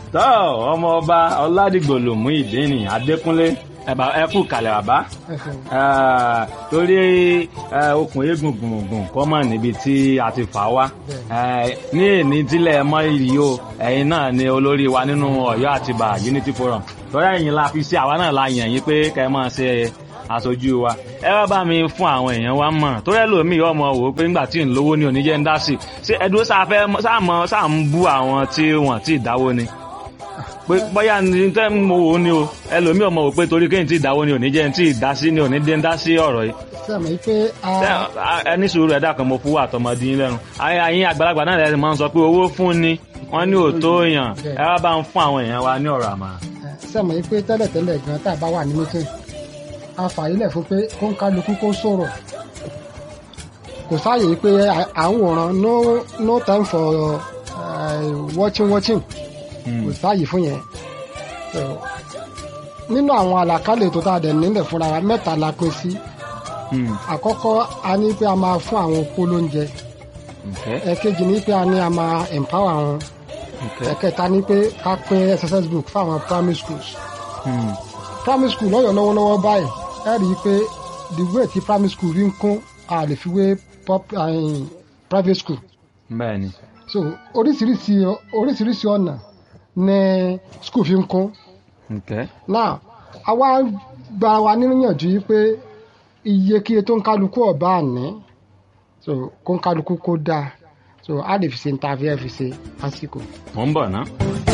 tọ́ ọmọ ọba ọládìgbòlùmú ìdíni adékúnlé ẹ̀bà ẹ̀kú kalẹ̀ bàbá Eh, torí eh, okùn eégún gbùngbùn kọ́ mọ̀ níbi tí a ti fà wá Eh, ní èní tílẹ̀ mọ́ ìrì o ẹ̀yin náà ni olórí wa nínú ọ̀yọ́ àtibá unity forum torí ẹ̀yin la fi sí àwa náà la yàn yín pé kẹ́ ẹ máa ṣe aṣojú wa ẹ wá bá mi fún àwọn èèyàn wa mọ̀ torí ẹlòmíì ọmọ wò ó pé nígbà tí ń lówó ní oníjẹ́ ń dá sí ṣé ẹdúró sáfẹ́ sáàmọ́ sáà ń bú àwọn tí wọ́n ti dáwó ni pé bóyá ní tẹ́ ń mo wò ó ni o ẹlòmíì ọmọ wò pé torí kéyìn tí ìdáwó ni oníjẹ́ ń tí ìdásí ni oníjẹ́ ń dá sí ọ̀rọ̀ yìí sẹ́mi pé a Ṣé- ẹni sùúrù ẹ̀dá kan mo fún wa àtọmọdé yín lẹ́nu ayé ayé àgbàlagbà náà lẹ́sìn máa ń sọ pé owó fún ni wọ́n ní òótọ́ èèyàn ẹ wá bá ń fún àwọn èèyàn wa ní ọ̀rọ̀ àmà. sẹ́mi pé tẹ́lẹ̀tẹ́lẹ̀ gan tá a bá wà ní mítìn a fàyílẹ̀ fún pé kó ń kálukú kó sọ̀rọ̀ kò sáàyè pé à- à ń wòran no no time for uh, watching watching kò sáàyè fún yẹn So, nínú àwọn àlàkálẹ̀ tó tá a dẹ̀ nílẹ̀ fúnra wa mẹ́ta la pín sí àkọ́kọ́ a ní pé a máa fún àwọn opó lóúnjẹ ẹ̀kejì ní pé a ní a máa empower wọn ẹ̀kẹta ní pé ká pín exercise book fáwọn primary schools primary school lọ́yọ̀ lọ́wọ́lọ́wọ́ báyìí ẹ rí i pé the way tí primary school rí ń kún a lè fi wé pop- eh, private school bẹ́ẹ̀ ni so oríṣiríṣi oríṣiríṣi ọ̀nà ní school fi ń kún Okay. now àwa gba wa níyànjú yìí pé iyekíye tó ń kálukú ọ̀bá àní so kó ń kálukú kó dáa so a lè fi ṣe ní ta fi ẹ fi ṣe lásìkò. mo ń bọ̀ ná.